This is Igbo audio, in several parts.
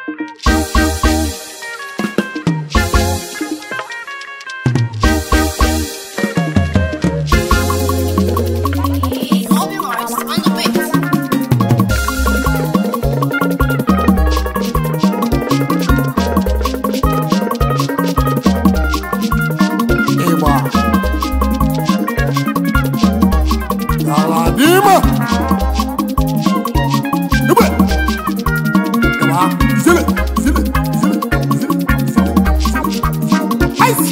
Obi Morris on the beat. ịgba ala n'ime igbe ịgba zile zile zile zile zile ice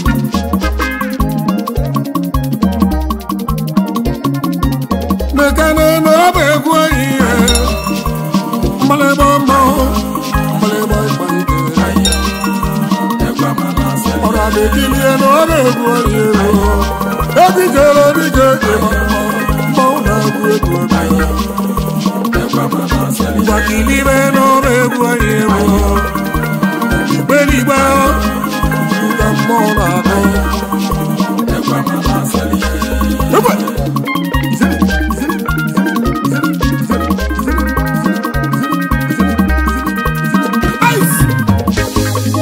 mekane na ọ bụ egwu anyị ihe mmalịgba mmanwụ mmalịgba ịgba ike ọrụ a na-ekilie na ọ na-egwu onye egwu ebijere obije mmanwụ na-egwu egwu gbakilibe na ọ na-egwu onye egwu igbeligbe ka mmụọ na-akụ egbe Zili, zili, zili, zili, zili, zili, zili, zili, zili. Ice!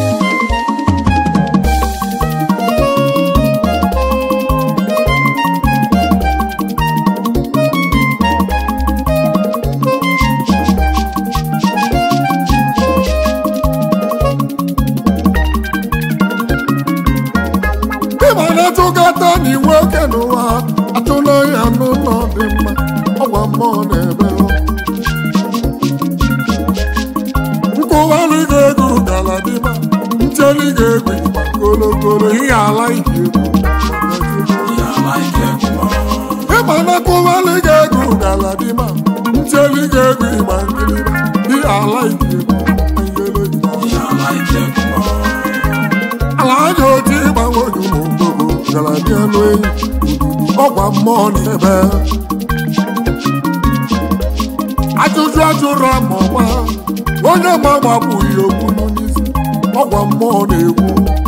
ịma na-atụkọta n'iwu oke n'ụwa atụla ya n'ụlọ dị mma ọgwa mmụọ na-ebe nkụwalị ga-ego gala dị mma ncheli ga-egwu ịgba kolokolo ihe ala ike ịma na nkụwalị ga-ego gala dị mma ncheli ga-egwu ịgba nkiri ihe ala ike ala aja oji ịgbanwe ụmụ gara dị elu enyi ọgwa mmụọ n'ebe ajụjụ ajụrụ ama ọma onye ma gbapụghị okwu n'isi ọgwa mmụọ na-ekwu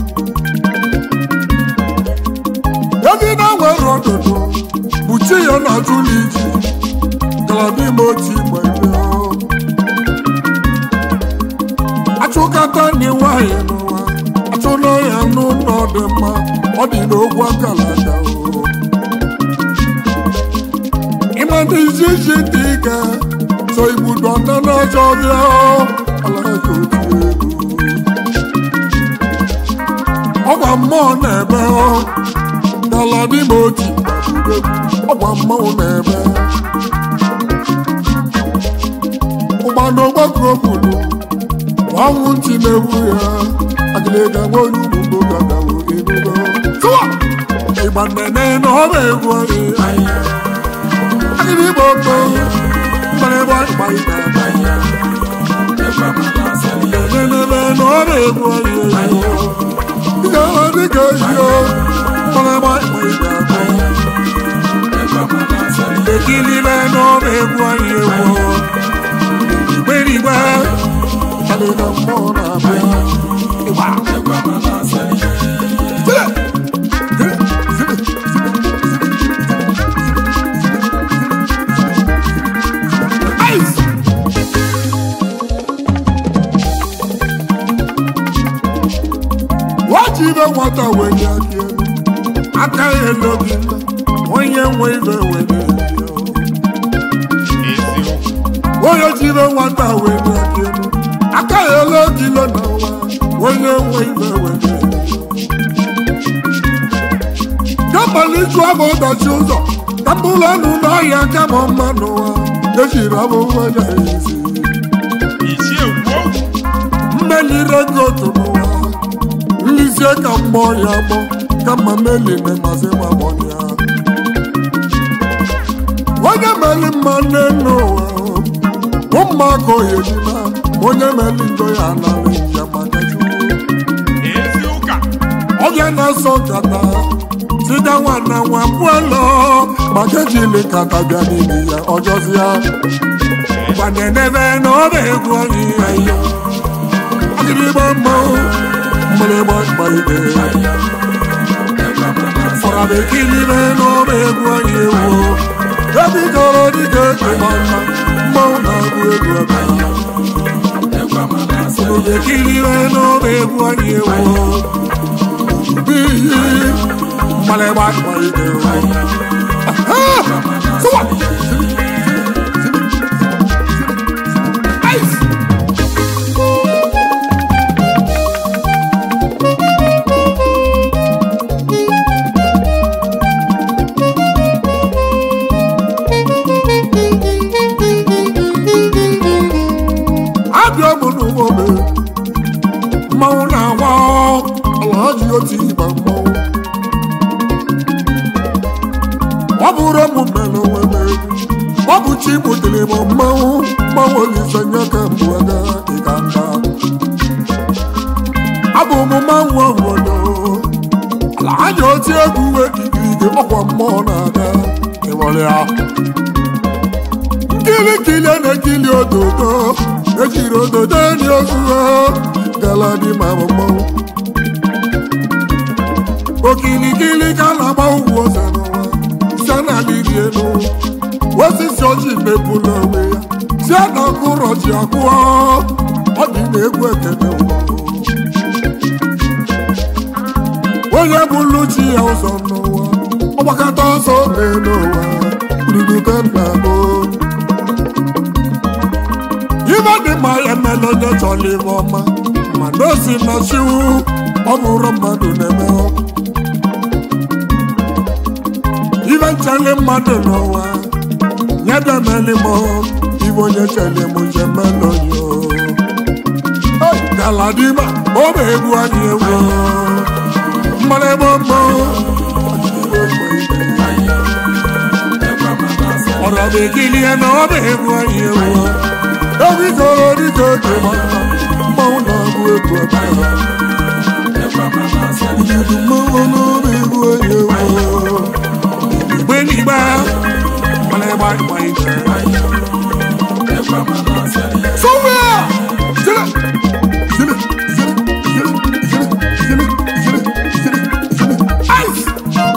edi na nwere ọdụdụ bụ chi ya na ajụ n'iji gara n'ime otu igbe ebe achụkata ndị nwanyị n'ụwa achụla ya n'ụlọ dị mma ọ dị n'ogwu akala aka o ịma ndị iji iji dị ike so igbudo ọta n'ọjọ bịa ala ya ka otu ego ọgwa mmụọ na-ebe dala n'ime oti ọgwa mmụọ na-ebe ụgbana ọgbakọ obodo ọnwụ ntị na-egwu ya agịlịga nwere ugbo gagawo enugo tụwa ịgba nnene na ọ na-egwu anyị agịrị igbo mkpo mgbarịgba ịgba ịga nenebe na ọ na-egwu anyị ihe ọha dịka ehio mgbarịgba ịgba ịga ekilibe na ọ na-egwu anyị egwu igberigbe adịghị mmụọ na-abịa ịgba Zile, zile, zile, Ice! waji ibe nwata wenye aka elu aka ya elu gị onye nwe ibe wenye onye ji ibe nwata wenye aka elu aka ya elu gị lo na ụwa onye nwe ibe wenye gabaliju abụ ụbọchị ụzọ ka mbụlọ ọnụ n'ọhịa kama mma n'ụwa ejiri abụwa ya ezi mmelire gị otu n'ụwa nlizie ka mmụọ ya gbọ kama meli na mazi gbamọ ya onye meli mma nne n'ụwa ụmụaka oyejima onye meli ndo ya anara ya maka chukwu ọbịa na-asọ nkata sida nwana nwa pụọlọ maka ejili nkata bịa n'ime ya ọjọzi ya gbanenebe na ọ na-egwu anyị ayo agịrịgba mmanwụ mgbịrịgba mgbalite fọrọ bekilibe na ọ na-egwu anyị ewu ebidoro dịka ịgba mma mmanwụ na-agụ egwu ebe ekiriwe n'obe egwu anyị ewu iyi mmalịgba ịgbalite sụwa Ice. abịa bụ n'ụgbọbe mmanwụ na-agwa ala ji otu ịba mmanwụ ọ bụrụ m mere onwe m egwu ọ bụ chi butere m mmanwụ mmanwụ olise nye ka mbụ aga ịga nda abụ m mmanwụ obodo ala ji otu egwu ekikirike ọkwa mmụọ na-aga ịwere ya nkiri kili a na-ekili ododo ejiri ododo dị ozuzo gala dị ma mmanwụ okilikili ka a na-agba ugwu ose n'ụwa si na liri elu osisi ọjị mepụla onwe ya si na akụrọ ji akụọ ọ dị na egwu ekene ụwa onye bụlu chi ya ụzọ n'ụwa ọgbakọta ọsọ n'elu ụwa ududu ka nna gboo ibe dị mma ya emela onye chọrọ ibe ọma mana o si na chiwu ọ bụrụ mmadụ na-eme ibe nchele mmadụ n'ụwa nye bịa meli m ibe onye chele m nje melo yo galadima ọ bụ egwu anyị egwu mmanụ ebe mma ọ̀rọ̀ bèkìlì ẹ̀nà ọbẹ̀ egwu anyị egwu Orí kòrò ní kòkè mọ́wọ́ náà bú egbò ọ̀pá Ìjọdún mọ́wọ́ náà bú egbò ẹ̀yẹ wọ́. Ìgbé nígbà mọ́lẹ́gbà ìgbà ìgbà. Sọ́wọ́ sílẹ̀ sílẹ̀ sílẹ̀ sílẹ̀ sílẹ̀ sílẹ̀ sílẹ̀ sílẹ̀ Ice!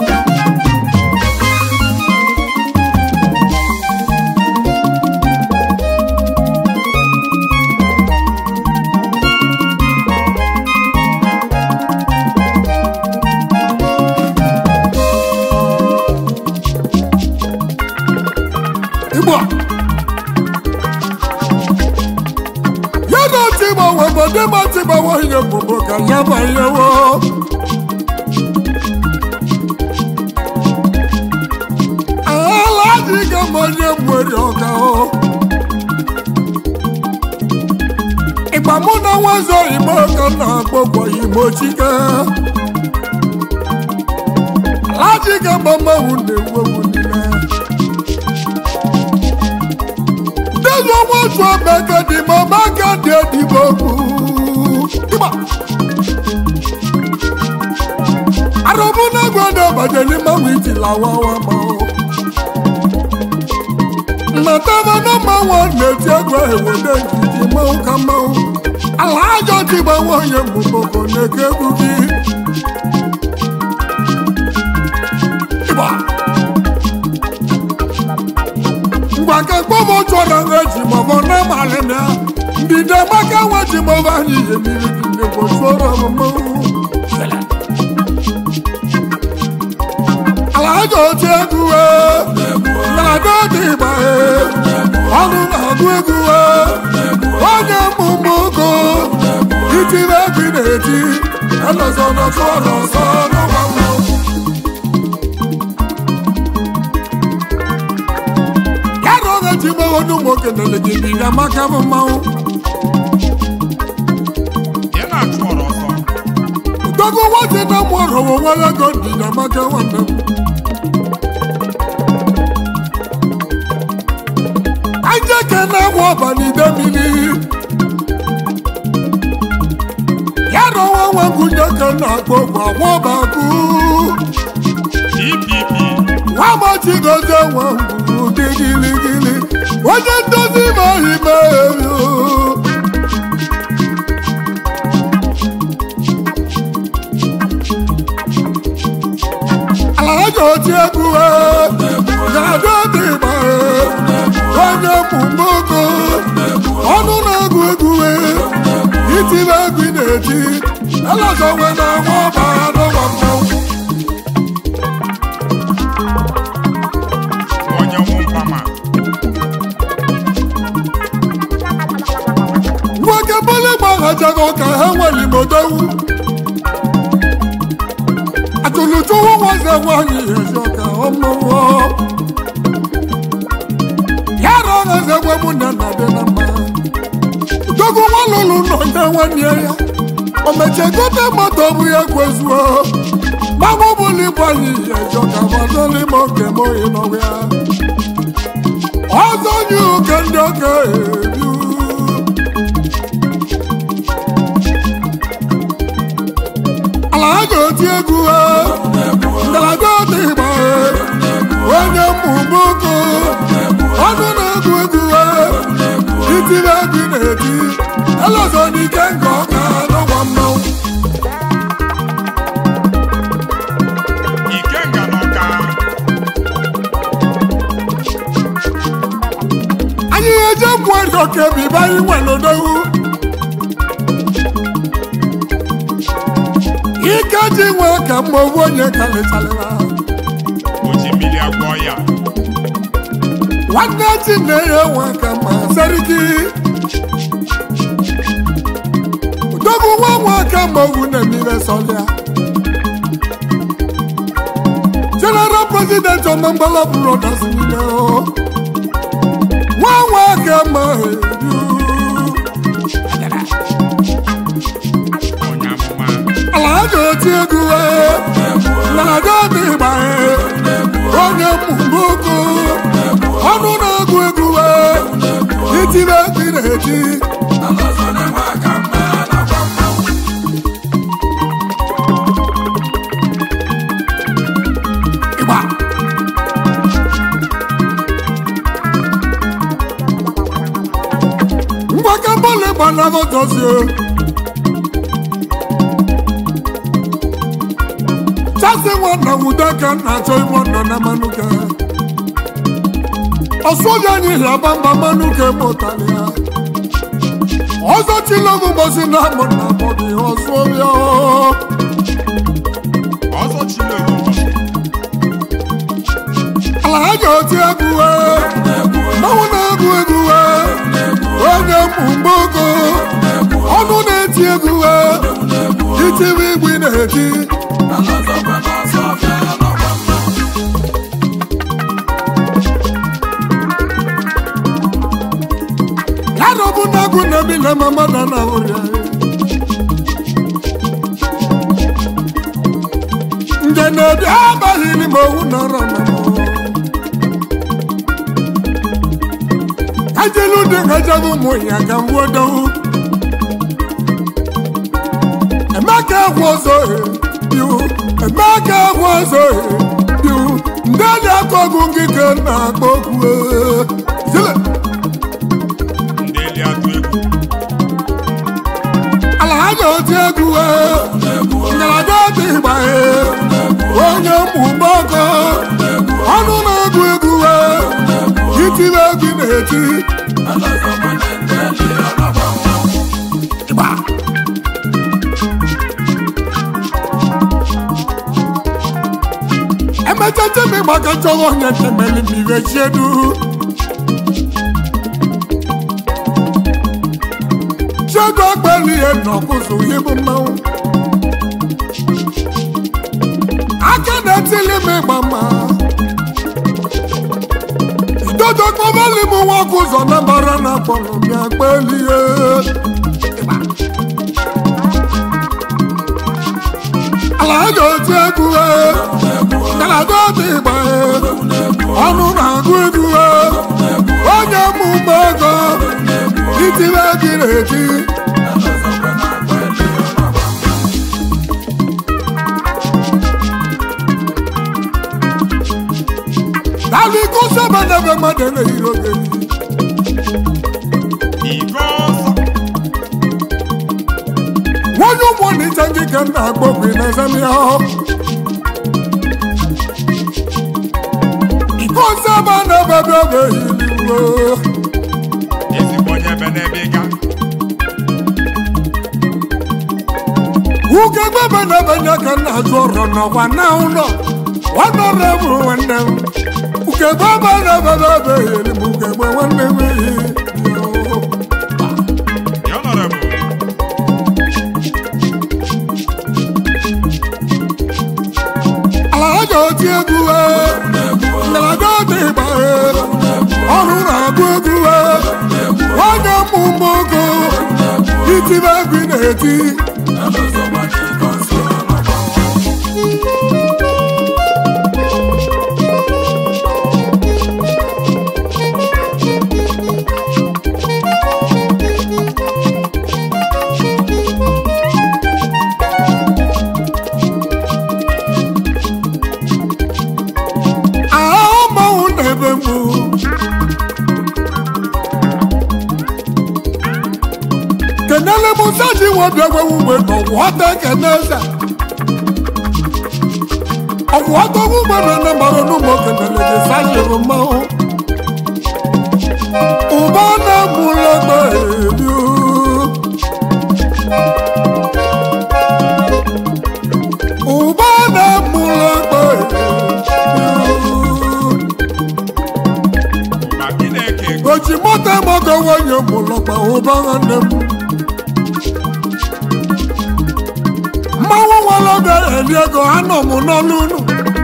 Igbo a. ya na otu ịgbanwe obodo ma otu ịgbanwe ihe bụbụ ka ya banyewo ala adịghị m onye nwere ọka o ịgba mụ na nwazo igbo ka m na-akpọkwa igbo chike ala adịghị m mmanwụ na-ewu ewu niile Dẹ́nu ọmọ oṣù ọ̀gbẹ́gẹ́dì mọ́ máa kéde ìdìbò kù. Ìgbà. Àròmú náà gbọ́dọ̀ bàjẹ́ ní mọ́wí ti làwọn wa mọ́. Nàtàbà náà máa wọ̀ létí ẹgbẹ́ ìwòlé ìjìjì mọ́ ká mọ́. Àlàájọ ti mọ wọ́n yẹn mú kòkò ní kébùkì. Ìgbà. mgbake kpọmọ chọrọ eji mọbọ na malịmịa ndide maka nweji mọbọ anyị emiri ndegbo chọrọ mmanwụ alaja otu egwu na-adọ dị ịgba ọnụ na-agụ egwu onye mmụmụ ogo itiri egwu na-eti elọzọ nọtụ ọnụ ọzọ n'ụwa yàrá ọ̀rẹ́ tí mo wọnú mo kẹlẹ̀ lè dìbì ìyá máka fún máa ń. Gbogbo wọn ti ná mú ọ̀rọ̀ wọn wọn lẹ́gọ̀ọ́ di ìyá máka wọn nà. Ajẹ́ kẹ́nà wọ ọ̀bà ní Dẹ́mìlì. Yàrá wọn wọn kú jẹ́ kẹ́nà gbogbo àwọn ọba kú. Wọ́n mọ̀ tí gọ́jọ́ wọn kú giligili. Wọ́n jẹ́ tó sí mọ́ ìmọ̀ èrò. Alájọ tí ẹ kú ẹ, yàrá ti mọ̀ ẹ, onye mú mọ́kọ́, ọdún náà gú egú ẹ, ìtì na-eti elọzọ nwe na nwa ọbara n'ụwa mmanwụ onye nwụ mpama nwoke bọlị gbaghachaghị ụka ha nwere imodowu atụlụtụwu nwaze nwanyị ezi ọka ọmụwọ ya rọgheze gwe mụ na nna dị na mma dogo nwa lụlụ nọ nye nwanne ya o mechie gote moto bụ ya kwezuo gbagbo bụlụ ịbụ anyị ezi ọka gbadoli ma oge m oyi n'ọgụ ya ọzọ nye oke ndị oke ebiu ala ha ga-eti egwu ha ngalaba dị ịgba ha onye mmụmụko ọnụ na-egwu egwu ha itiri egwu na-eti elọzọ n'ike nke ọka n'ụgwọ mmanwụ ikenga n'ọka anyị eje mgbu ego ka ebibe anyị nwere odowu ike ji nwee ka mma owu onye kalịchalịra oji mmiri agwọ ya nwanne chi na-enye nwe ka mma seriki dogu nwa nwa ka mma owu na-emire sọlịa general president ọmambala brothers niile o nwa nwa ka mma edu onye amụma ala ha ga-eti egwu na-aga dị ịgba onye mmụmụko ọnụ na-egwu egwu itiri egwu na-eti ịgba ngwaka bọọlụ gbanago dozie chasi nwanna nwude ka m na-achọ ime ọnọ na manuke ọsụja anyị hịa bamba manuke mụtara ya ọzọ chilogu mbosi na amụ na amụ gị ọsụbịa ọzọ chineke ụbọchị ala ha ga-oti egwu mmanwụ na-egwu egwu onye mgbogo ọnụ na-eti egwu itiri igwe na-eti ya rọbụ na agụ na-ebi na mama na na ụrịa nje na-ebi abaghị n'ime owu nọrọ na ajelu dị ngajaghị ụmụ ya ka m wodowu emeka egwu ọzọ biu emeka egwu ọzọ biu ndị na-akọgụ gị ka m na-akpọ okwu zile ndị eli atụ egwu ala ha ga-oti egwu ngalaba dị ịgba onye mmụmọkọ ọnụ na-egwu egwu itiri egwu na-eti ịgba emecha temi gbaka chọrọ onye temeli mmiri chiedu chego agbali ihe nọkụzụ ibu mmanwụ aka na-etili m ịgba mma idodo kpọbali m nwa ọkụzọ na mbara na akpọrọ m ya gbelie ala a ga-eti egwu ngalaba dị ịgba ọnụ na-agụ egwu onye mmụmụ ego itiri egwu na-eti Dali kụsọ bedebe mmadụ na-eyiri oge ife ọzọ nwonye ụmụ na iche ndị ka m na-agbọgwe na ezemịa iko nsọ ebe a na-ebebe ebe ehiliwo ezigbo onye ebe n'ebe ịga ugegbe be na-ebanye ka nna azụ ọrụ n'ọkwa na ụlọ ọnọrọ bụ nwanne m ugegbe be na-ebebe ebe yiri m ugegbe nwanne m ehi The Honorable ala aja oti egwu ngalaba oti ịgba ọrụ na-agụ egwu onye mmụmụ ogo itibe egwu na-eti ahụ mmanwụ na-ebe mgbu kenele musa ji nwobi egwewu mgbe n'ọwụọta keneze ọwụọta ogwu mgbe na nne mara n'ụmụ kenele ji sajiri mmanwụ ụba na-emula egbe elu ụba na-emula egbe elu ụba Chineke oji moto emogo nwunye mụlọkpa ụba nwanne m mmanwụ nwere oge eli ego anọ m n'ọnụ unu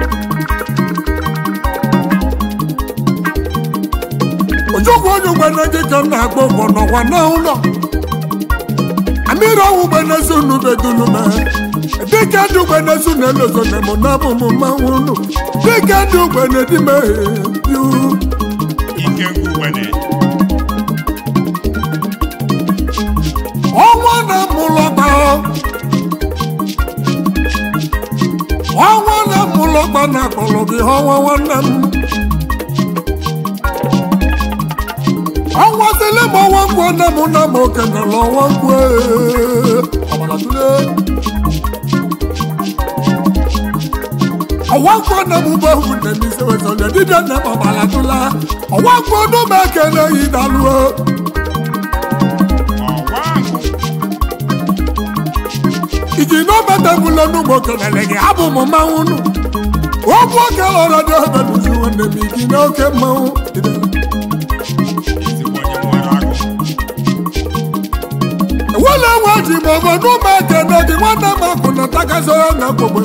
ojokwu onye ugbene gị ka m na-agba ụgwọ n'ọkwa n'ụlọ amịrị ọnwụ ugbenezi unu bedulume dịka ndị ugbenezi unu elozone m n'abụ m mmanwụ unu dịka ndị ugbene dị meghe yu ike ngwuwene ọnwa na-amụlọgba ọnwa na-amụlọgba na akpọrọ gị ọnwa nwanne m ọnwa sịlị m ọnwa nkwụ nne m na m okenela ọnwa nkwụ ee. Ọbara tụlee. ọnwa nkwụ nne m bụ ewu nne m ise wezọlị dibịa nne m ọbara tụla ọnwa nkwụ ọdụ m ekele yi daluo ọwa ahụ iji n'obeta bụla n'ugbo kelele gị abụ m mmanwụ nụ okwu oke lọrọ dị obe n'uzi nwanne m igi n'oke mmanwụ ezigbo onye nwere agụ ewela nwe ji ma ọbụ n'ụmụ ekene gị nwanne m akwụ na takasị ya na gbogbo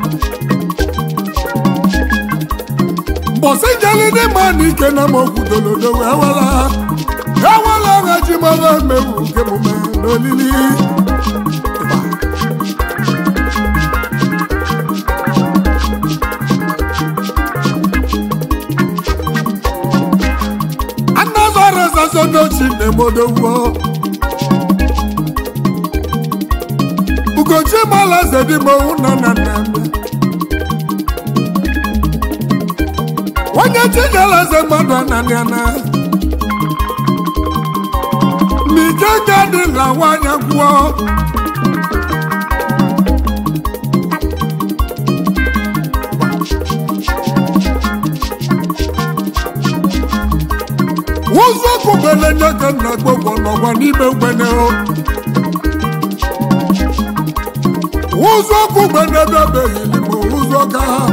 mbọsị jeli dị mma na ike na m okwudolodo wee wela ewela nwe ji ma ọbụ emewu nke mume n'olili Ịgba. anazọrọ zazo n'ochi na-emodogwo ugochi malaze dị m owu nọ na nna m onye chinyelaze mmadụ ananị ana n'ike ga dị na nwanyị gwụọ ụzọ kwubele nye ka nna gbogbo n'ọgwa n'ime mgbene o ụzọ kwubele bịabeghị n'ime ụzọ ka ha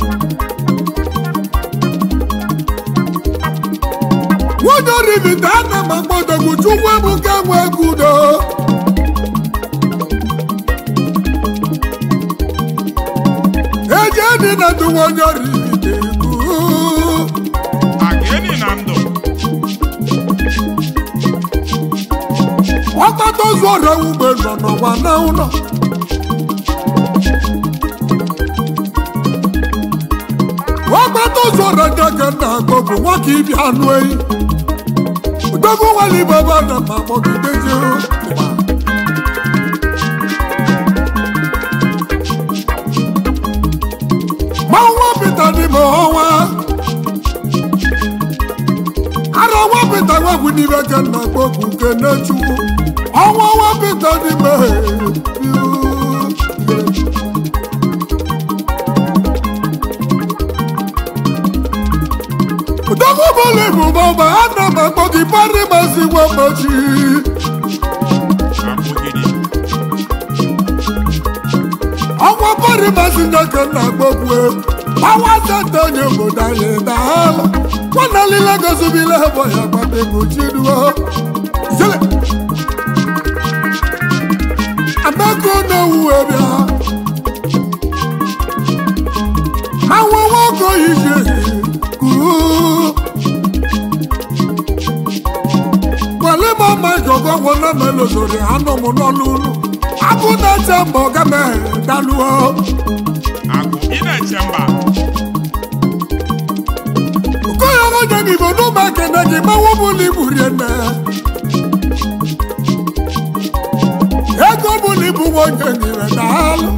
nwunye oribita ana m agbodogwu chukwu ebuka nwe gudo eji edị na duwe onye oribita egwu a ga-eni na ndụ ọkpata ozu ọrịa ugbe nọ n'ọgwa na ụlọ ọkpata ozu ọrịa ndị aka nna akpọ bụ nwoke ibi anụ ehi dogo nwale baba na ma kpọgidezi ma nwa pita dị ma ọnwa ara nwa pita nwegwu n'ime ka nna akpọ bụ nke na-echukwu ọnwa nwa pita dị ma Dọ́gbọ́bọ̀lì bùbọ̀bà ánàmà gbọ́dì parí ma sí wọ́n mọ̀ jí. abụgidi Lady Mazinga na-agbokwu pawa senta onye obodo anyị daalụ nwanne lile gozubile bụ ya gbapego chiruo zele amaka n'owu bịa àwọn nwoke yìí ṣe kúrú. pẹ̀lú mọ́mọ́ ìjọba wọn náà mẹ́lò sórí ànàmú náà lónú. abúlé tẹ mọ̀ gẹ́mẹ́ dánú o. Agụ ị na-eche mba kóyọ̀ wọ́n jẹ́ nìbò ní ọmọ kẹ̀ndé kì í máa wọ́n mú ní ìbúrí ẹ̀nẹ́. ego mú ní ìbú wọn jẹ́ nìrẹ̀ dàálù.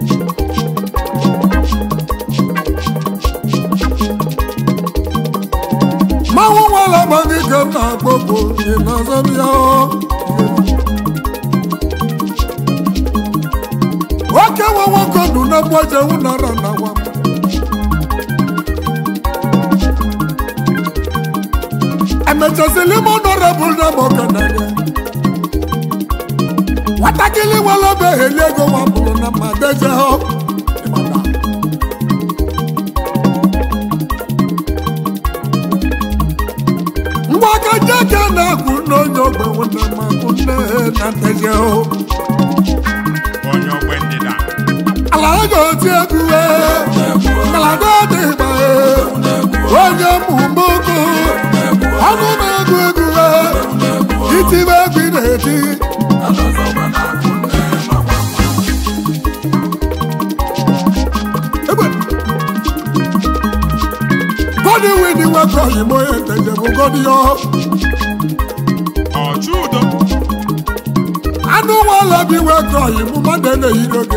máa wọ́n wọ́n lọ́mọ ní kẹ́ńtà gbogbo ìnáṣẹ́bíyá o. Oke wọn wọn kọ dùn náà bọ́ jẹun náírà náà wà. Ẹ̀mẹ̀tẹ̀sílẹ̀ mọ́ nọ́rọ̀ bùn náà mọ̀ kẹ̀nẹ̀ yẹn. Wàtàkìlì wọn lọ bẹ èlé ego wọn bùrù náà mà dẹ́jẹ́ ọ́. Mgbaka jẹ́kẹ́ náà kú n'onye ogbe wọn náà mà kú nne náà dẹ́jẹ́ ọ́. onye ogbe ndịda Alaga oti egwu Alaga dị mkpa onye mmụmụkụ ọnụ na-egwu egwu itibe egwu na-eti Egbe. Godi wini nwoke oyimo ya nteje bụ godi ya ọchụ udo anụ nwala bi nwoke oyimo mmadụ na-eyi n'oge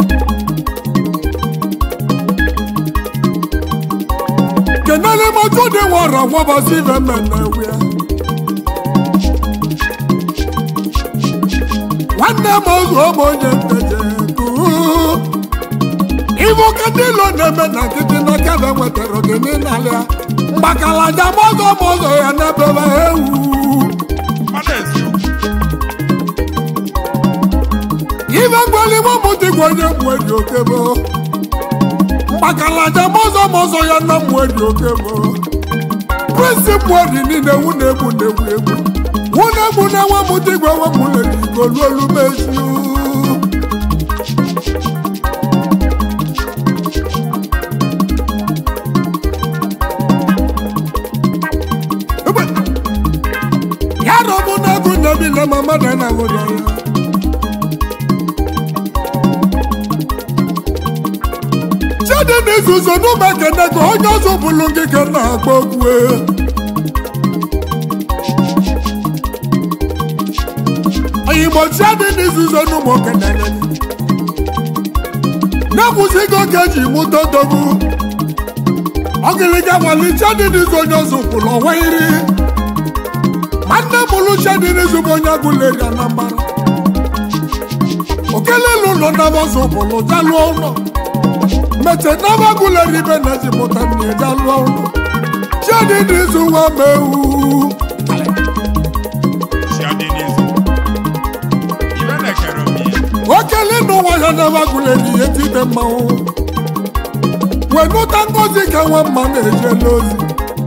kenele motu dị nwara gwabasi ibe mmemme wia nwanne m ozu ọmụ onye nteje kuu ibu ka ndị ilo na-eme na nkịtị na kebe nwetara gị n'ịnalịa mgbakalaja mọzọ mọzọ ya n'ebebe ewu mmadụ eziokwu ife mgbali nwamụdịgwa onye mgbu eji okebo mgbakalaja mọzọ mọzọ ya na mgbu eji okebo prịnsịpụ dị niile wu na-egbu na-egwu egwu wu na-egbu na nwamụdịgwa nwamụleji igoluolu meziu ya rọbụ na-egwu na-ebile ma mmadụ na-awụrụ ya chidi n'izuzo n'ụmụ ekene ka onye ọzọ bụlụ gị ka na-agba okwu oyigbo chidi n'izuzo n'ụmụ okene na-ekwuzigo ka eji mụta odogwu ọgịlịga nwale chidi n'izu onye ọzọ kwụrụ ọnwa iri ma nne mụlụ chidi n'izu bụ onye agụleri anambara okelelu ụlọ nabọzọ bụlụ jalụọ ụlọ mete n'abagụleri ibe na ezipụta nne jalụọ ụlọ chidi n'izu nwa mewu si adị n'izu ibe na-ekere omi okele n'ụwa ya n'abagụleri ihe tide mmanwụ wenụta ngozi ka nwa mma na-ejela ozi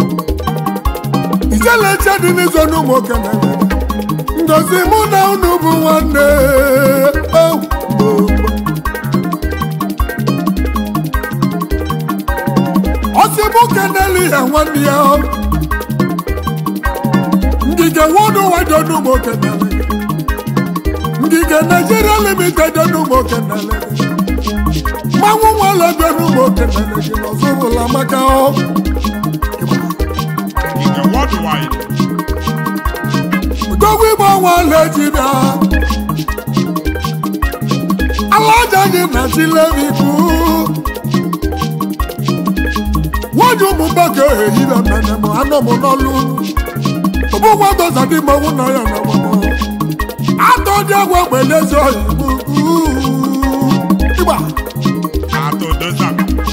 ijele chedi n'izu n'ụmụ okenye ngozi mụ na unu bụ nwanne oh, oh, oh. ọsibụ keneli ya nwanne ya ngige wọdụ wajọ n'ụmụ kenele ngige naijiria limited n'ụmụ kenele mmanwụ nwale bịa n'ụmụ kenele gị n'ọzọbụla maka ọ nke worldwide Dogwu igbo nwale ji bịa alaja gị na chileviku wọ́n mú bẹ́ẹ̀kẹ́ èyí rẹ̀ mẹ́nẹ̀ mọ́ anọ́mọ́ náà lù. Òbú wọn tó sàdí mọ́ wọn náà yànnà wọn mọ́. Àtọ́jú ẹ̀wọ̀n pẹ̀lẹ́ sọ ìbùkú. Ìgbà atụ doza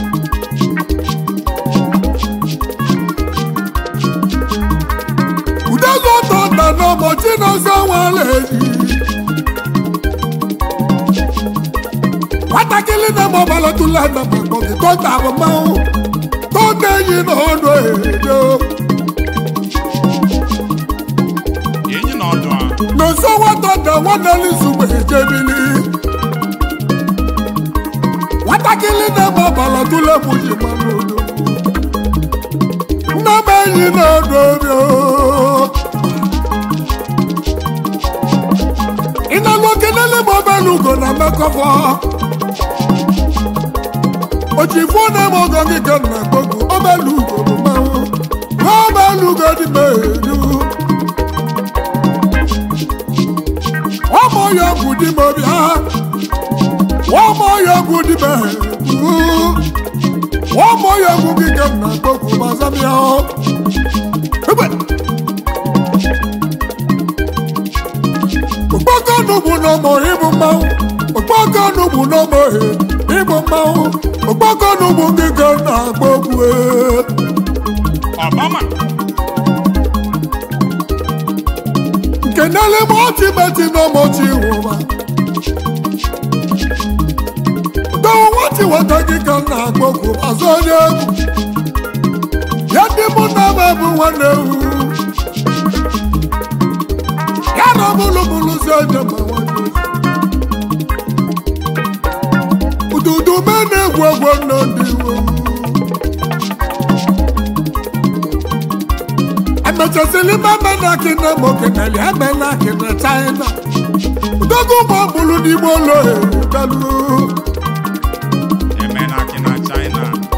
ùdẹ́sọ̀ tó dáná mọ́ tí náà sọ wọn lè yí. nwatakịrị na-eme ọbara tụla na mgbọ gị tọta bụ mmanwụ tọta enyi na ọnụ edo enyi na ọdụ a n'ụzọ nwata da nwanne n'izugbe ejebili nwatakịrị na-eme ọbara tụla bụ ji mmanụ odo nne m enyi na ọnụ edo ị na-alụ okenele ma obere ugo na mmekọfọ ojifu na-eme ọgọ gị ka nna gbogbo obere ugo bụ mmanwụ obere ugo dị m elu ọmọ ya bụ di m bịa ọmọ ya bụ di m elu ọmọ ya bụ gị ka nna gbogbo gbazamịa Egbe! okpokọnugbu n'ọmọ ịbụ mmanwụ okpokọnugbu n'ọmọ ịbụ mmanwụ okpokọnugbu gị ka na-agba ogwu ọbama nke n'elime ọtịmeti n'ọmọchi nwụma dọwụ nwatị nwata gị ka na-agba ogwu azụ onye egwu ya ndị mụ na m bụ nwanne ewu ya na bụlụbụlụ si onye ma nwanne ududu me na-egwu egwu nọ ndị iwu emechasịrị mama na kina ma okenali eme na kina china udogo ma ọ bụrụ n'ime ụlọ ebelu eme na akị na china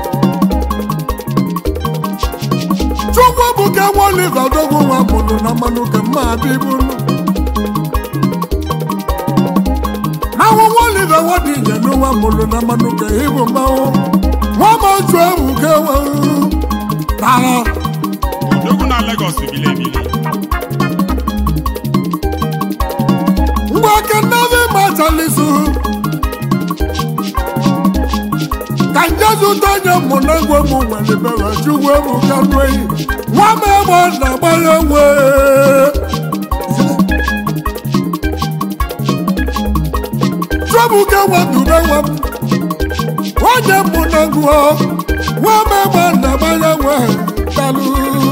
chukwu bụ ka nwa oliva odogwu nwa mụrụ na mmanụ ka mma abịbụrụ manwụ nwa oliva nwa dị inye n'ụwa mụrụ na mmanụ ka ịbụ mmanwụ nwa ma otu ewu ka enwewu tara odogwu na Lagos bili ebili ngwa kenavi machalisu ka nje zụta onye mụ na egwe mụ nwere bere chukwu ewu ka nụ eyi nwa m egbe na-agbara enwe Chọbụke nwetụbe nwa m onye mụ na ngụọ nwa m egbe na-agbara enwe dalụ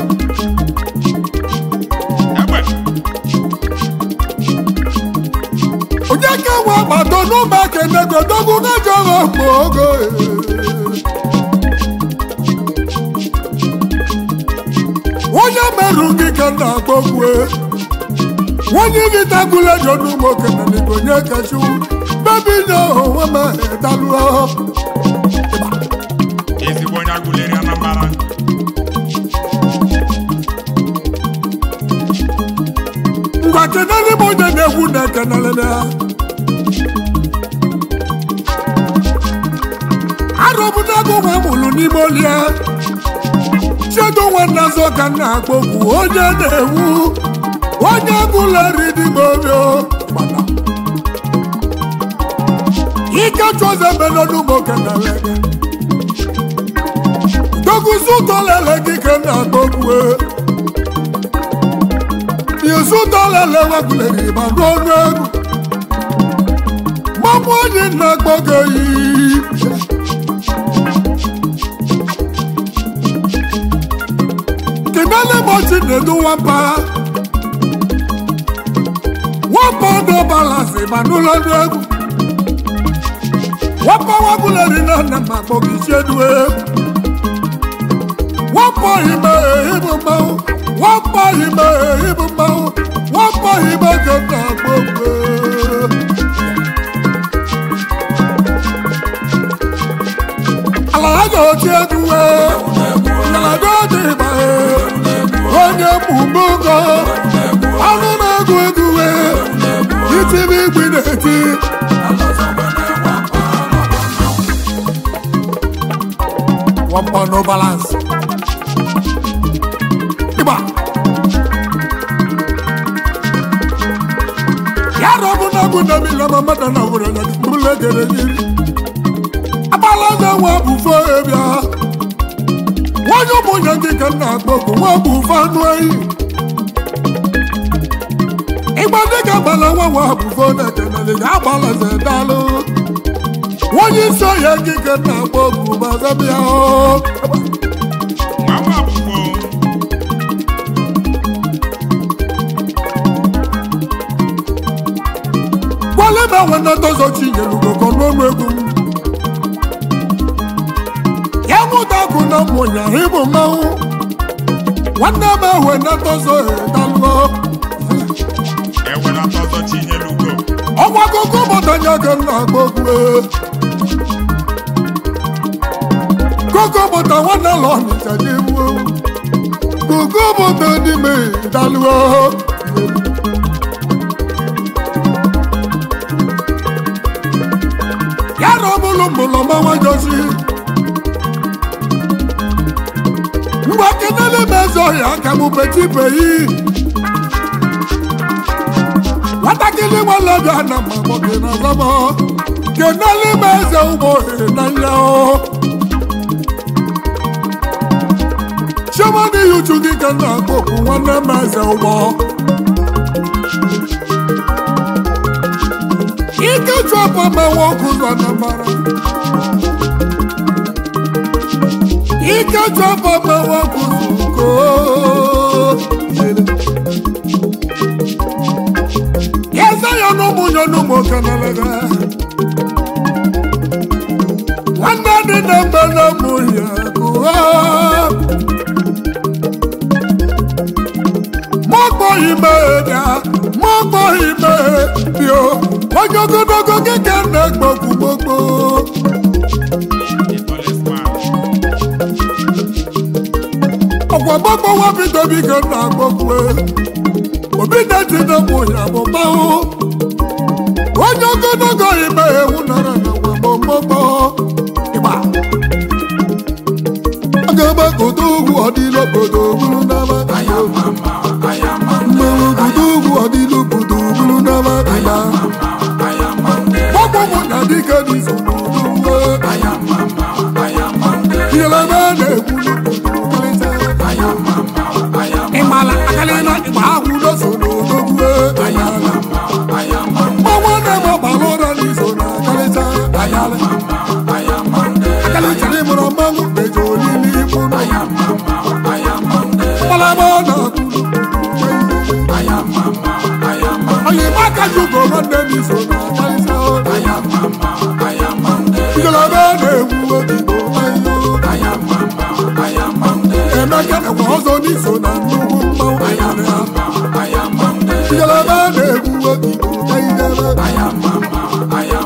egbe onye ka nwe agbata n'ụmụ akenego dogwu na-ejọrọ mgbe ogo onye merụ gị ka na-agbọgwe onye gị tagula jọ n'ụmụ okenye onye kachu bebi nye onwe m dalụọ ezigbo onye agụleri Anambra ngwa kenere m onye na-egwu na ekenelele arọbụnago nwa mụrụ n'ime olie chedo nwanne azọ ka nna akpọkwu onye na-ewu onye gụleri dịgbe obio ike chọze melọnụmụ kenelele doguzi ụtọlele gị ka nna akpọkwue Yesu dọlele wegulere ma ruo ọnụ egwu mmanwụ onye na-agbọgo yi kenele mochi na-edu nwamba nwamba ọdụ balansi ma n'ụlọ ọnụ egwu nwamba wegulere na nna ma gbọgo isi enu egwu nwamba ime ịbụ mmanwụ nwamba ime ịbụ mmanwụ nwamba ime ka na-agbọgo ala ha ga-oti egwu ngalaba dị mma onye mụmụgo ọnụ na-egwu egwu itibi igwe na-eti nwamba no balance ịgba ya na ọ bụ na bụ na mmiri ama mmadụ na were na mkpụrụ egere gịrị agbala na nwa bụfo ebia nwanyị ụmụnye ndị ka nna akpọkụ nwa bụfo anụ ehi ịgba ndị ka agbala nwa nwa bụfo na ekenere ga agbala ze dalụ onye isi ọhịa ekike na-agba ogwu bazabịa Mama Bufo. gwale ma nwe nnataọzọ chinyelugoko n'ọnụ egwu m ya nwụta akụ na mmụnya ịbụ mmanwụ nwanne m ewe nnataọzọ edalụọ Ewela tọzọ Chinyelugo. ọgwa akụkọ bọtanya ka m na-agba okwu koko bọta nwanne lọ n'ịcha dị ewu koko bọta n'ime dalụọ ya na ọbụlụ mbụlọ mmanwa jozi ngwa kenele m eze ọhịa aka m petipeyi nwatakịrị nwalebịa na mgbagbo gị na zama kenele m eze ụgbọ ohere na ya o chiomadi ya uchu gị ka m na-akpọ okwu nwanne m eze ụgbọ ike chọpụ mewe ọkụ ụzọ na mbara ike chọpụ mewe ọkụ zuko eze ya n'ụmụnye n'ụmụ okenelege nwanne dị na mbe na mụ ya kụọ mọ́gbọ́ ìmẹ̀ ẹ̀dá mọ́gbọ́ ìmẹ̀ ẹ̀dí o onye ogologo kíkẹ́ na-egbogbo gbogbo The tallest man. ọ̀pọ̀ gbogbo wọn bí tóbi kan na gbogbo ẹ̀ òbí dẹ́tí ní mú ìyàbọ̀ báwo onye ogologo ìmẹ̀ ewu nara na wàmọ̀ mọ́gbọ́ ìgbà. agaba kodo ugwu ọdịlo kodo buru n'ama kaya mmanwụ kodo ugwu ọdịlo kodo buru n'ama kaya gbogbo mụ na dike dị so n'ugwu Yelebe na-ekwu n'obodo ịmala akalịna ịgba ahụ n'oso n'odogwu mmanwụ na-eme ọgbara ụra n'iso na akalịcha akalịcha ịmụrụ mmanwụ eji olili ikwu mmalama na-akwụ onye maka jugo nwanne n'iso na akalịcha Yelebe na-ekwu obibo emeka nakwa ọzọ n'iso na nnukwu mmanwụ ngalaba na-egwu obibo kaidebe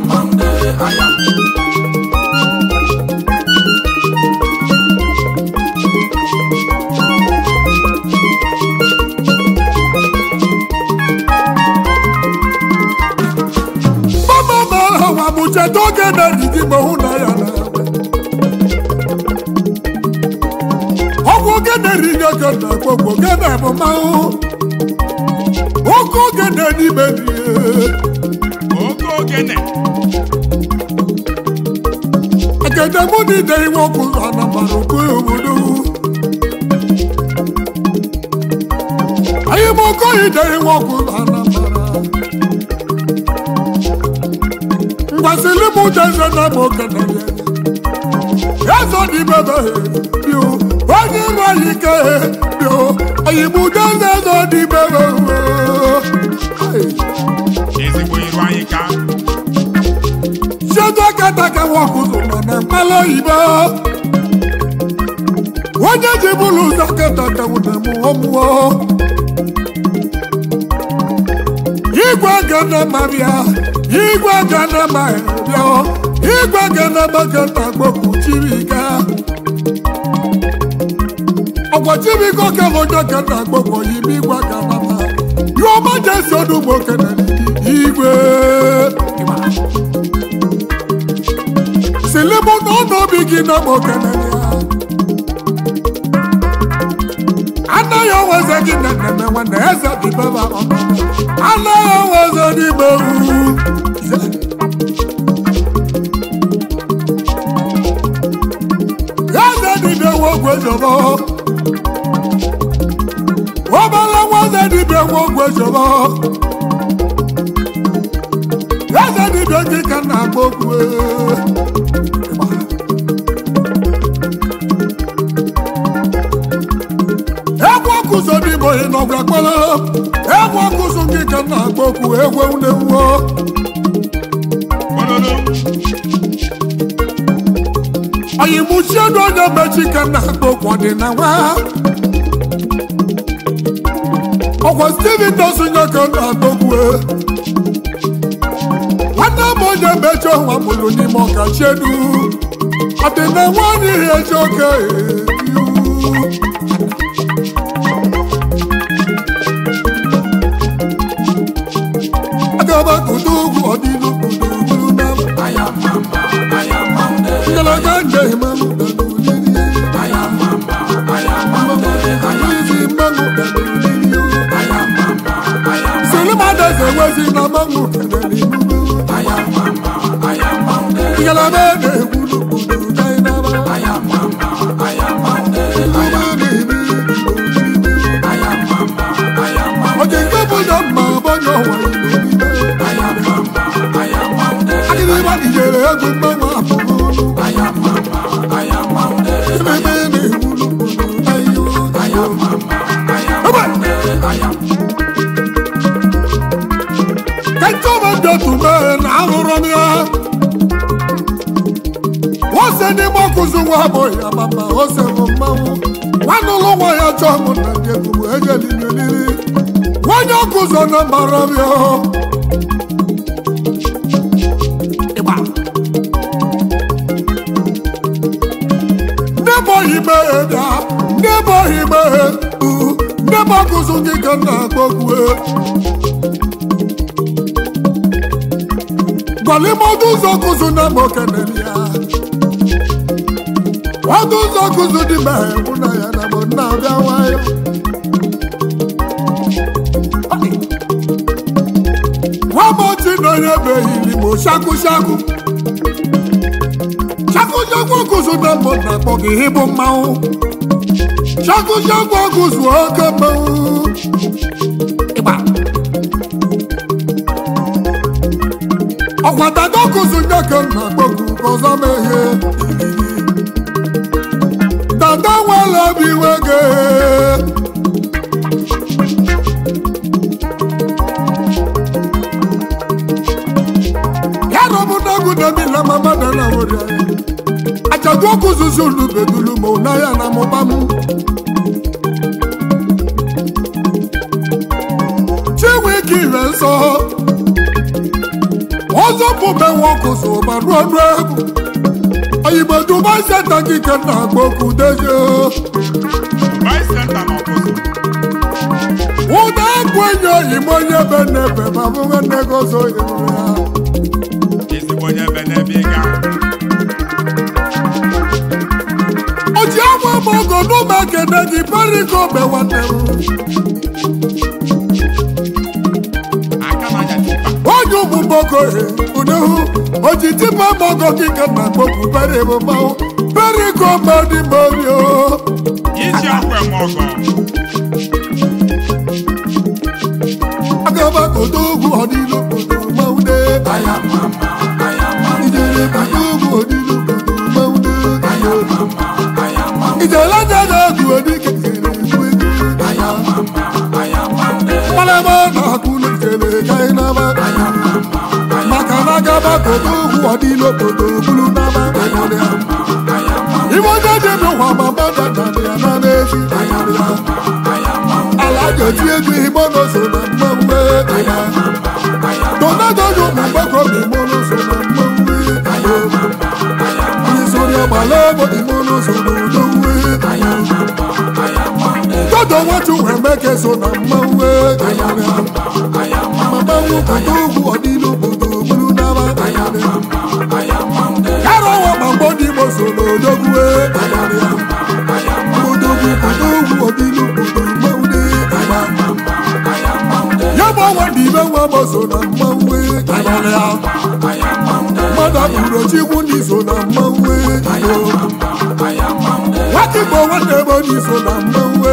mama ma hawa mụcheta oge na-edidi ma hụ na ya na ọgwụ ogene riri oge na gbogbo ogene bụ mmanwụ oke ogene n'ime rie Oke ogene. agede mụ na ide iwe ọkụ anamara oku obodo anyị m oke ide iwe ọkụ anamara ngwasịrị m jeze na m okene eze dị bebe bio onye iru anyị ike bio anyị bụ jeze eze dị bebe Ezigbo iru anyị ka. Ṣéjú kẹtàkẹ wọn kò sọ̀rọ̀ nà pálọ̀ ìbá. Wọ́n jẹ́ ti búlù sọ kẹtàkẹ wọn nà mú wọn mú ọ. Igwe gana ma bịa, igwe gana ma bịa ọ. Igwe gana ma kẹta gbogbo chibika. Ọ̀pọ̀ chibika kẹfọ́ jọ kẹta gbogbo yìí bí igwe gana ma. Yóò má jẹ́ sọ́dún mọ́ kẹta igwe. silimu n'ọnọbi gị na mokeneya anaghị onweze gị na nneme nwanne eze dibeba anaghị onweze n'ime ewu eze dibịa nwa ogwe jọbọ obere nwa eze dibịa nwa ogwe jọbọ eze dibịa onye gị ka na-agba okwu egwu ọkụzọ n'ime onye n'ọgwa kpara egwu ọkụzọ gị ka na-agba okwu egwe unewuo Ololo. anyị mụchiedu onye mechi ka na-agba okwu ọdịnala ọkwa steven dosunye ka na-agba okwu nwanne m onye mechi ọnwa mụrụ n'ime ọkachiedu ọdịnala anyị ihe eji oke iwu agaba kudu ugwu ọdịlu kudu ugwu na ngalaba nje mmanụ dalili mmanụ dalili silimadeze wezi na mmanụ kelele ngalaba na-egwulu kudu dainaba oge nke bụ na mma abanye ọwa agịrịba dijere egwu mmanwụ abụghị ọnụ ememe na-egwulu kudu dayo kẹjọba na ahụrụ m ya ose n'ime ọkụzụ nwa bụ ya mama ose bụ mmanwụ nwanne ụlọ nwa ya chọọ m na ndị egwu ejelileliri nwanyị ọkụzọ na mara m ya Ịgba. ndị bụ ohime ya ndị bụ ohime ndị bụ ọkụzụ gị ka m na-agba okwu gwalime ọdụ ụzọ kụzụ na ma okenere ya ọdụ ụzọ kụzụ dị ma egwu na ya na mụ na-abịa nwayọ nwamochi na onye behili ma shaku shaku shaku shaku kụzụ na mụ na-akpọ gị ịbụ mmanwụ shaku shaku kụzụ oke mmanwụ ịgba ọkwa dada kụzụ nye ka nna kpọkụ ka ọzọ mehie dada nwere obi iwe gị ya na obodo egwu debila ma mmadụ na nwere ajadu ọkụzụzi ulu bedulu ma ụna ya na mụba m chinwe ike ire nsọ ọzọ bụbe nwoke so gbarụ ọnụ egwu oyibo dubai senta kike na agba okwu deje Vice Center na ọkụzụ. ụda egwu enyi oyimo onye be n'ebe ma bụwe nnegozo yere ya Ezigbo onye ebe n'ebe ị ga. oji agwa m ogo n'ụmụ ekene gị periko be nwanne m Aka na-anya chupa. onye ụmụ mboko unehu oji tipa mogo kike na agba okwu pere bụ mmanwụ periko mmadụ morio Iji akwụ eme ọgọ. agaba kodo ugwu ọdịlu kodo mmanwụ ijere kodo ugwu ọdịlu kodo mmanwụ ijere jere egwu odike kere egwu egwu kpalama na akwụlu kere gaghị n'ama maka na agaba kodo ugwu ọdịlu kodo bulu n'ama ibe onye dị n'ụwa ma mmadụ dara ya na n'ezi ala ga-eti egwu igbo n'oso na mmanwụ Donado yo mu gbọ́kọ̀ mi mú ló sọ̀rọ̀ mọ́ wí. Nítorí ọgbà lọ́wọ́ ni mo ló sọ̀rọ̀ ló wí. Dọ́dọ̀ wọ́n tún wẹ̀ mẹ́kẹ́ sọ̀rọ̀ mọ́ wí. Màmá wù kò tó wù ọ́ nínú gbòdò gbúdú náà. Kárọ̀ wọ̀ máa gbọ́ ní mo sọ̀rọ̀ lógún wí. Gbòdò wù kò tó wù ọ́ nínú gbòdò mọ́ wí. Yẹ́bọ̀ wọ́n di bẹ́ wọ́n mọ̀ sọ̀rọ̀ mọ́ wí. Mmadụ abụrụ chikwu n'iso na mmanwụ nwata igbo nwanne ebe n'iso na mmanwụ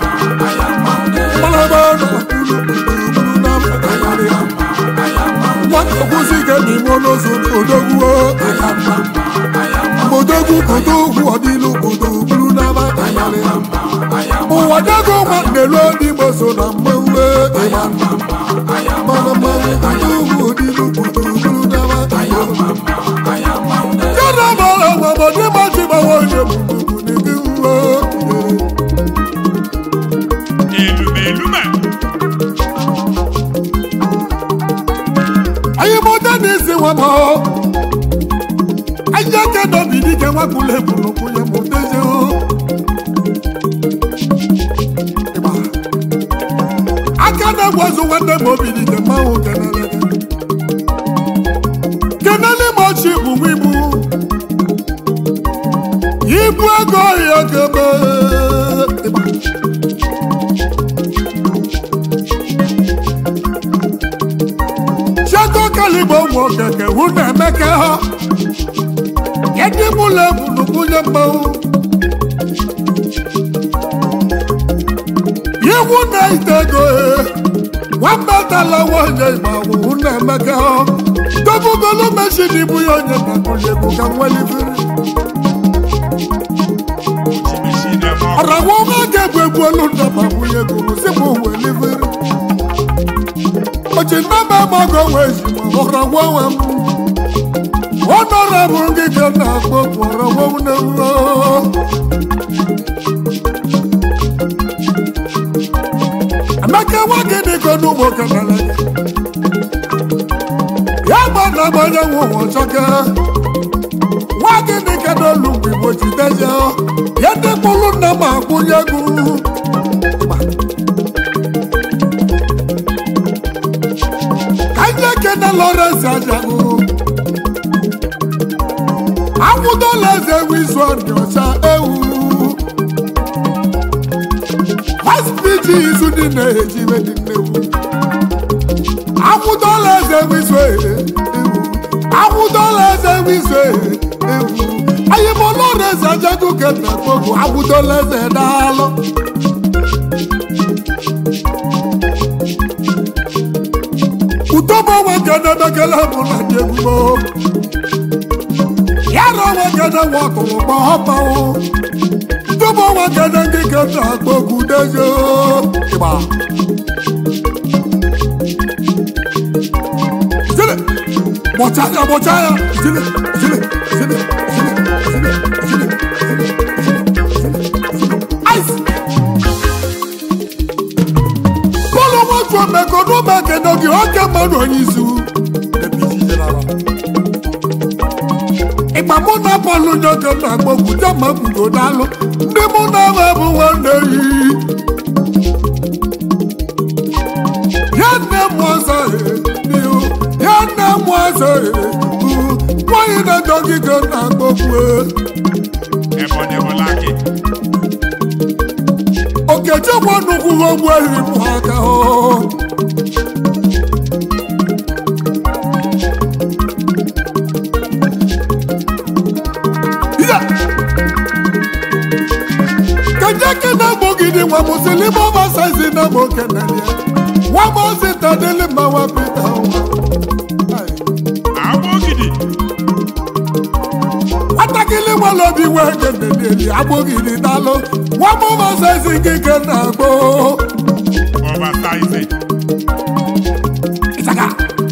mmalaba na kwuru gburugburu na nwata kwụsị ike n'ime ụlọzụ odogwu odogwu kodo ugwu ọdịlu kodo buru n'ama ụwa dago nwanne ruo n'igbo so na mmanwụ ịma mana mmanwụ kodo ugwu ọdịlu kodo buru n'ama yana mara ọgbọgbọ ndị maji gbawa onye bụbụ n'ike nwa elume elume anyị mụta na-esi nwa ma ọ anyị aka dobi dike nwakwụla ebulukwu ya ma odezi aka na-egwazu nwanne m obi dike mmanwụ kenele kenele ma ọchị bụ nwa ibu ibu ego ya kebe Chiago kaligbo nwa okeke hụ na emeka ha ndị mụlọ ebulukwunye mmanwụ iwu na ite ego nwamba tala nwanyị ịgbanwụ hụ na emeka ha dobugolo meshin ibu ya onye nakuliegwu ka nwelifere ojimisi na-eme ọkụ ọragwa ọma ga-egwu egwu olu ndaba bunye ego sipụ welifere oji nnaba mago wee ji ma ọragwa nwe m ọnọrọbụ gị ka m na-akpọ ọragwa m na nro emeka nwa gị dịka n'ugbo kenele ya gba na agbanye nwe ụwa ọchọke nwa gị dịka n'olu mgbe igbo jideze ya ndị mkpụrụ nna m akwụnye egwu ka ndị ekene lọrens ajagụ akwụdola eze ewu izu ọdị ọcha ewu hospg izu dị na-ejiwe dị nnegwu akwụdola eze ewu izu ewu akwụdola eze ewu izu ewu anyị bụ lọrens ajagụ kena kpogo akwụdola eze daalụ utobo nwoke na-emekele bụ na dị ebubo yara nwoke na-enwe ọtụrụ gbọhọpanwụ utobo nwoke na ndị ke na-akpọ okwu dezo ịgba Zile, gbọcha ya gbọcha ya zile zile zile zile zile zile zile ice bọ́ọ̀lù wọn tún ọmọkọ ní ọmọ akẹ́dọ̀ kí wọ́n kẹ́ mọ́nù ọ̀yin zu. ìgbà mú náà bọ́ọ̀lù yẹn kẹ́ náà gbógun jẹ́ mọ́ gbùdó dálú ní mú náà bá mú wọn lè yí. yẹn ní mú ọsẹ ni o yẹn ní mú ọsẹ wọ́n yìí náà jọ kíkẹ́ náà gbógun ẹ. ẹbọ ní ẹbọ láàkì okechi gwa nnukwu ogbu ehi mụ aka o Ya! keje na gbogidi nwa muslim oversize na mo kenele nwa mo sita dele ma wa pita agba ogidi nwatakịrị nwere obi wee geneleli agbogidi dalụ nwa mo oversize nkike na agbo ọbasaize Ịchaka.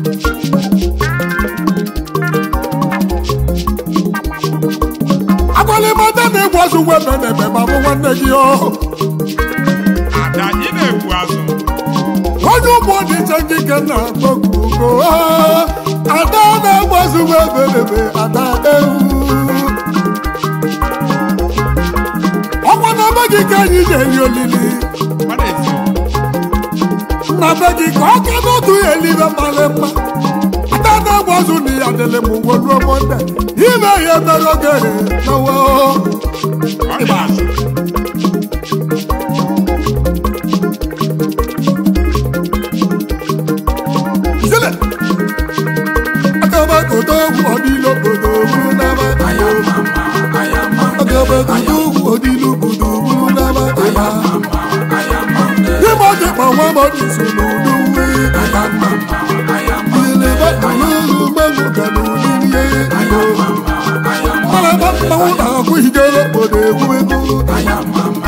agwalimata na-egwu azụ nwe menebe ma bụ nwanne gị o ada ị na-egbu azụ onye ụmụ dị iche nkike na-akpọkugo ada na-egwu azụ nwe menebe ada ewu ọkwa na be gị ka anyị na-eri olili mmadụ ezi nna be gị ka ọ ka n'otu ya elibe mmalị mma ada na-egwu azụ na ya dịlị m uwe ruo monde ime ihe mere oge nawo ọ dị azụ Zile. Agabagodo ogwu ọdịlo obodo buru n'ama Agabagodo ogwu ọdịlo obodo buru n'ama Ịma dị kpa nwa m dị so n'udu nwe Ileba mmanwụ na-akwụ higere obodo egwu ego